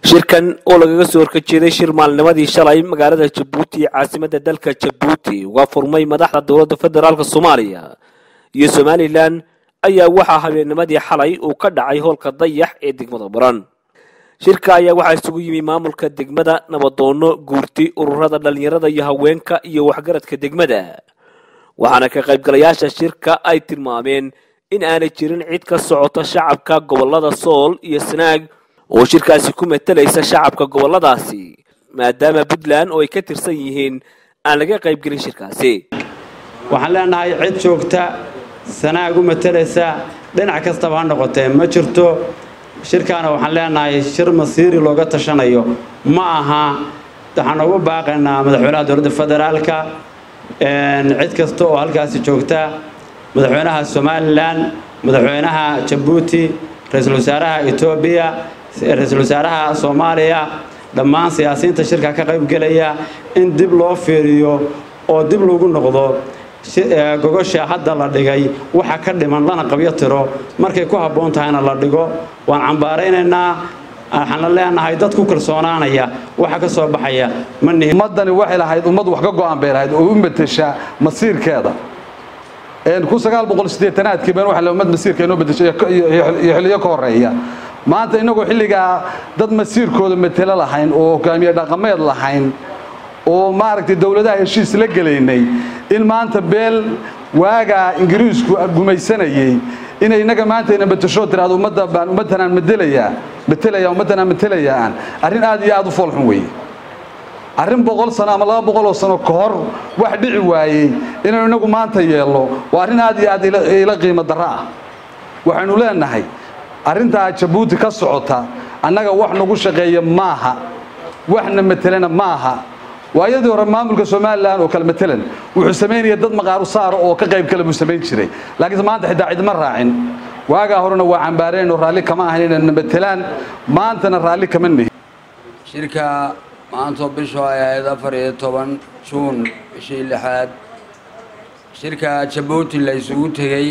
shirkan oo lagaga soo horkajeeday shir maalnimadii shalay magaalada jabuuti ee caasimadda dalka jabuuti uga furmay madaxda dowladda federaalk soomaaliya iyo somalilan ayaa waxaa habeennimadii xalay uu ka dhacay hoolka dayax ee degmada baran shirka ayaa waxaa isugu yimi maamulka degmada nabadoono guurti ururada dhallinyarada iyo haweenka iyo waxgaradka degmada waxaana ka qaybgalayaasha shirka ay tilmaameen in aanay jirin cid ka socota shacabka gobolada sool iyo sanaag oo shirkaasi ku matalaysa shacabka goboladaasi maadaama puntland oo ay ka tirsan yihiin aan laga qaybgelin shirkaasi waxaan leenahay cid joogta sanaag u matalaysa dhinac kastaba ha noqotee ma jirto shirkaana waxaan leenahay shir masiiri looga tashanayo ma aha waxaan ugu baaqaynaa madaxweynaha dowladda federaalka cid kasta oo halkaasi joogta madaxweynaha somalilan madaxweynaha jabuuti ra-iisul wasaaraha etoobiya ra-iisul wasaaraha soomaaliya dhammaan siyaasiyiinta shirka ka qaybgelaya in dib loo fiiriyo oo dib lagu noqdo gogosha hadda la dhigay waxa ka dhiman lana qabyo tiro markay ku habboon tahayna la dhigo waan cambaaraynaynaa waxaana leenahay dad ku kalsoonaanaya waxa ka soo baxaya ummaddani waxay lahayd ummad wax ka go'an bay lahayd oo u matesha masiirkeeda aadkii been waa ummad masiirka inoo bedeshay iyo xilliyo ka horeeya maanta innagoo xilligaa dad masiirkooda matelo lahayn oo hogaamiye dhaqameed lahayn oo maaragtay dowladaha heshiis la gelaynay in maanta beel waagaa ingiriisku gumaysanayey inay innaga maanta ina matashoo tiraado ummadda baan ummaddanaan madelayaa matelaya ummaddanaan matelayaa arrin aad iyo aad u foolxun weeye arrin boqol sano ama laba boqol oo sano ka hor wax dhici waayey inaynu inagu maanta yeelno waa arrin aad iyo aad ila qiimo darro ah waxaynu leenahay arrintaa jabuuti ka socota annaga wax nagu shaqeeya maaha waxna matelana maaha waayadii hore maamulka somalilan oo kale matalan wuxuu samaynaya dad maqaaru saara oo ka qayb kale buu samayn jiray laakiinse maanta xitaa cidma raacin waagaa horena waa cambaareen oo raalli kama ahayn inayna matelaan maantana raalli kama nihin shirka maantoo bishu ay ahayd afar iyo toban juun bishii lixaad shirka jabuuti la isugu tegey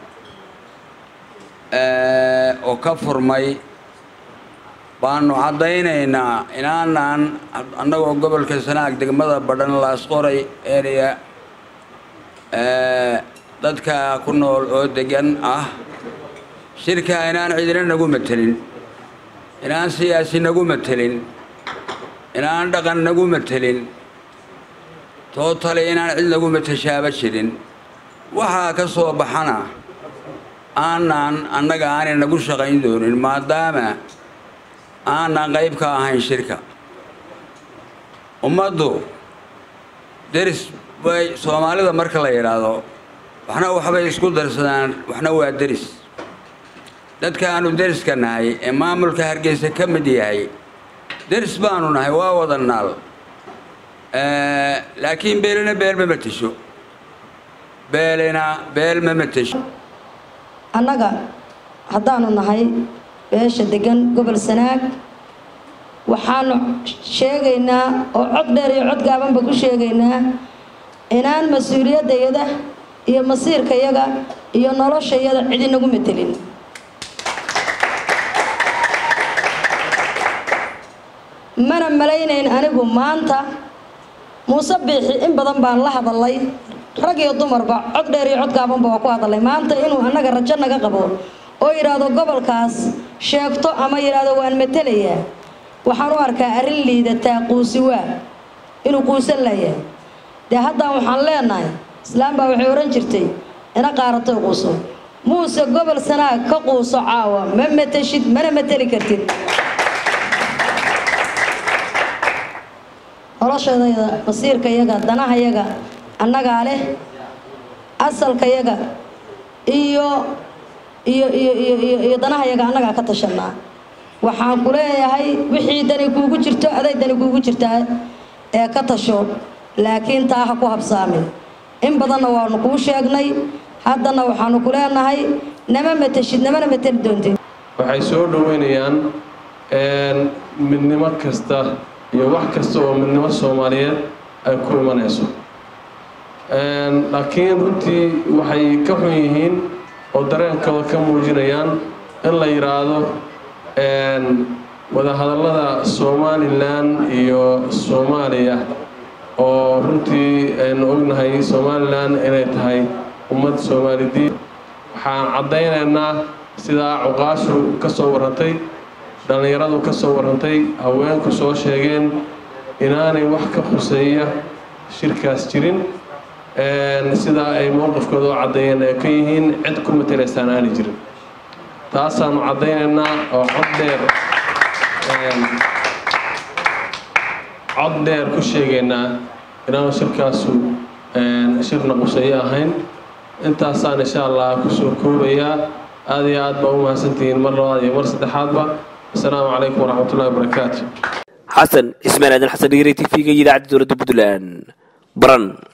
oo ka furmay baanu caddaynaynaa inaanaan annagoo gobolka sanaag degmada badhan laasqoray area dadka ku nool oo degan ah shirka inaan cidina nagu matelin inaan siyaasi nagu matelin inaan dhaqan nagu matelin tootale inaan cid nagu matashaaba jirin waxaa ka soo baxana aanaan annaga aanay nagu shaqayn doonin maadaama aanaan qayb ka ahayn shirka ummaddu deris bay soomaalida marka la yidhaahdo waxna waxbay isku darsadaan waxna waa deris dadka aanu deriska nahay ee maamulka hargeysa ka mid yahay deris baanu nahay waa wada naal laakiin beelina beel ma matasho beelina beel ma matasho annaga haddaanu nahay beesha degan gobol sanaag waxaanu sheegaynaa oo cod dheer iyo cod gaabanba ku sheegaynaa inaan mas-uuliyaddayada iyo masiirkayaga iyo noloshayada cid inagu matelin mana malaynayn anigu maanta muuse biixi in badan baan la hadalay rag iyo dumarba cod dheer iyo cod gaabanba waa ku hadalay maanta inuu annaga rajo naga qabo oo yidhaahdo gobolkaas sheegto ama yidhaahdo waan matelayaa waxaan u arkaa arrin liidataa quusi waa inuu quusan layahay dee haddaan waxaan leenahay islaam baa waxay odhan jirtay ina qaaratay quuso muuse gobol sanaag ka quuso caawa ma mateshid mana mateli kartid noloshadayda masiirkayaga danahayaga annagaa leh asalkayaga iyo iyo iyo iyo iyo iyo danahayaga annagaa ka tashanaa waxaan ku leeyahay wixii dani kuugu jirto aday dani kuugu jirtaa ee ka tasho laakiin taa ha ku habsaamin in badanna waanu kuu sheegnay haddana waxaanu ku leenahay nama mateshid namana mateli doontid waxay soo dhoweynayaan midnimo kasta iyo wax kasta oo midnimo soomaaliyeed ay ku imanayso laakiin runtii waxay ka xun yihiin oo dareenkooda ka muujinayaan in la yidhaahdo wadahadallada somalilan iyo soomaaliya oo runtii aynu ognahay somalilan inay tahay ummad soomaalidiin waxaan caddaynaynaa sidaa cuqaashu ka soo warrantay dhallinyaradu ka soo warrantay haweenku soo sheegeen inaanay wax ka khuseeya shirkaas jirin sidaa ay mowqifkooda u caddeeyeen ay ka yihiin cid ku matelaysaan aanay jirin taasaanu caddaynaynaa oo cod dheer cod dheer ku sheegaynaa inaanu shirkaasu shirna quseeyo ahayn intaasaan insha allah kusoo koobayaa aada iyo aad baa u mahadsantihiin mar labaad iyo mar saddexaadba asalaamu calaykum waraxmatullahi wabarakaatu xasan cismaan aadan xasan dhigre t v-ga iyo idaacadda dowladda puntland baran